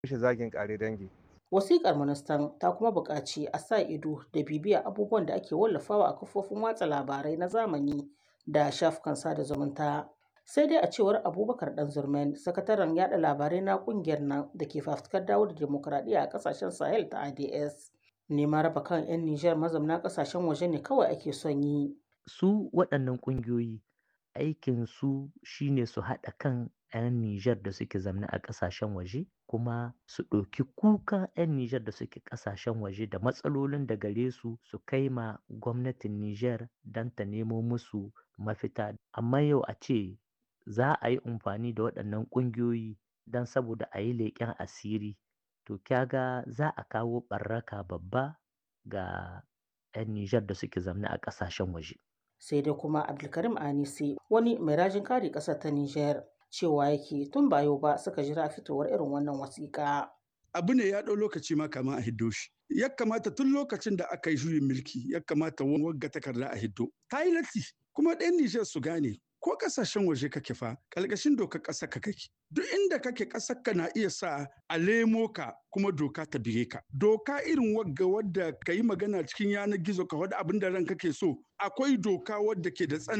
mishi zagin ƙare dangi. Wasiƙar ministan ta kuma buƙaci a sa ido da bibiya abubuwan da ake wallafawa a kafofin watsa labarai na zamani da shafukan sada zumunta. Sai dai a cewar Abubakar Ɗanzurmen, sakataren yaɗa labarai na ƙungiyar nan da ke fafutukar dawo da dimokuraɗiyya a ƙasashen Sahel ta ADS. Neman raba kan 'yan Nijar mazauna ƙasashen waje ne kawai ake son yi. Su waɗannan ƙungiyoyi aikin su shine su haɗa kan 'yan Nijar da suke zamne a ƙasashen waje kuma su ɗauki kukan 'yan Nijar da suke ƙasashen waje da matsalolin da gare su su kai ma gwamnatin Nijar don ta nemo musu mafita. Amma yau a ce za a yi amfani da waɗannan ƙungiyoyi don saboda a yi leƙen asiri to kyaga za a kawo ɓarraka babba ga 'yan Nijar da suke zamne a ƙasashen waje. sai dai kuma abdulkarim anisi wani mai rajin kare ƙasar ta nijar cewa yake tun ba yau ba suka jira fitowar irin wannan wasiƙa. abu ne ya ɗau lokaci ma kama a hiddo shi ya kamata tun lokacin da aka yi juyin mulki ya kamata wagga takarda a hiddo ta yi latti kuma ɗan nijar su gane ko kasashen waje kake fa ƙarƙashin dokar ƙasar ka kake duk inda kake ƙasar ka na iya sa a lemo ka kuma doka ta bige ka doka irin wagga wadda ka yi magana cikin yanar gizo ka wadda abin da ran kake so akwai doka wadda ke da tsanani